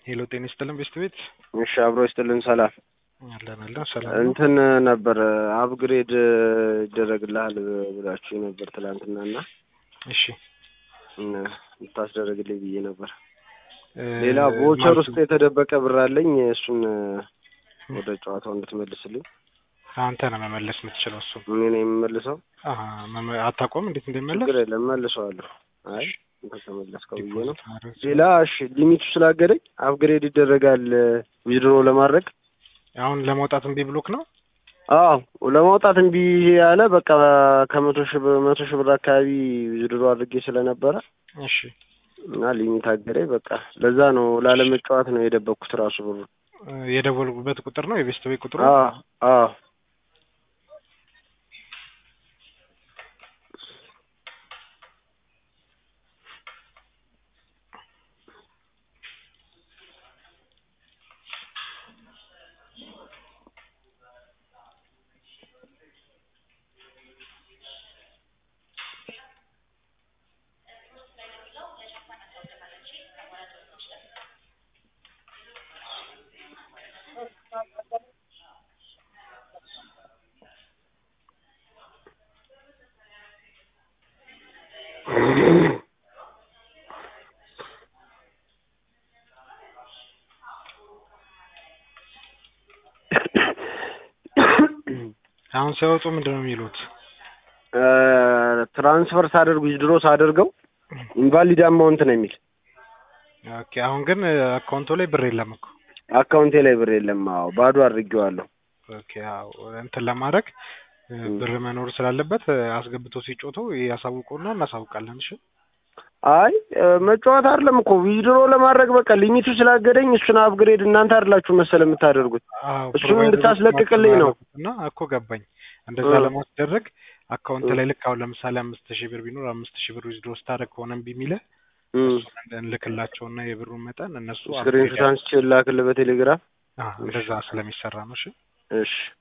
ሄሎ ጤና ይስጥልን ቤስት ቤት እሺ አብሮ ይስጥልን ሰላም አለን አለን ሰላም ነው። እንትን ነበር አፕግሬድ ይደረግልሃል ብላችሁ ነበር ትላንትና እና እሺ እና ልታስደረግልኝ ብዬ ነበር። እ ሌላ ቮቸር ማለት ውስጥ የተደበቀ ብር አለኝ እሱን ወደ ጨዋታው እንድትመልስልኝ አንተ ነህ መመለስ የምትችለው እሱ እኔ ነው የምመልሰው። አታውቀውም እንዴት እንደሚመለስ ችግር የለም መልሰዋለሁ። አይ እንትን ተመለስከው ብዬ ነው። ዲፖዚት ማድረግ ሌላ እሺ ሊሚቱ ስላገደኝ አፕግሬድ ይደረጋል ዊዝድሮ ለማድረግ አሁን ለመውጣት እምቢ ብሎክ ነው አዎ ለማውጣት እምቢ ያለ በቃ ከመቶ ሺህ ብር መቶ ሺህ ብር አካባቢ ዊዝድሮ አድርጌ ስለነበረ እሺ እና ሊሚት አገደኝ። በቃ ለዛ ነው ላለመጫወት ነው የደበቅኩት ራሱ ብሩ። እ የደወልኩበት ቁጥር ነው የቤስት ቤት ቁጥሩ አዎ አዎ አሁን ሲያወጡ ምንድን ነው የሚሉት እ ትራንስፈር ሳደርግ ዊዝድሮ ሳደርገው ኢንቫሊድ አማውንት ነው የሚል ኦኬ አሁን ግን አካውንቱ ላይ ብር የለም እኮ አካውንቴ ላይ ብር የለም። አዎ ባዶ አድርጌዋለሁ። ኦኬ አዎ እንትን ለማድረግ እ ብር መኖር ስላለበት እ አስገብቶ ሲጮቱ ያሳውቁና እናሳውቃለን እሺ አይ እ መጫወት አይደለም እኮ ዊዝድሮ ለማድረግ በቃ ሊሚቱ ስላገደኝ እሱን አፕግሬድ እናንተ አይደላችሁ መሰለ የምታደርጉት አዎ እሱን ፕሮቫይደሮች እንድታስለቅቅልኝ ነው። እና እኮ ገባኝ እንደዛ እ ለማስደረግ አካውንት እ ላይ ልክ አሁን ለምሳሌ አምስት ሺህ ብር ቢኖር አምስት ሺህ ብር ዊዝድሮ ስታደርግ ከሆነ እምቢ የሚልህ እ እሱን እንልክላቸውና የብሩን መጠን እነሱ ስክሪንሾት አንስቼ ላክልህ በቴሌግራም። አዎ እንደዛ ስለሚሰራ ነው እሺ እሺ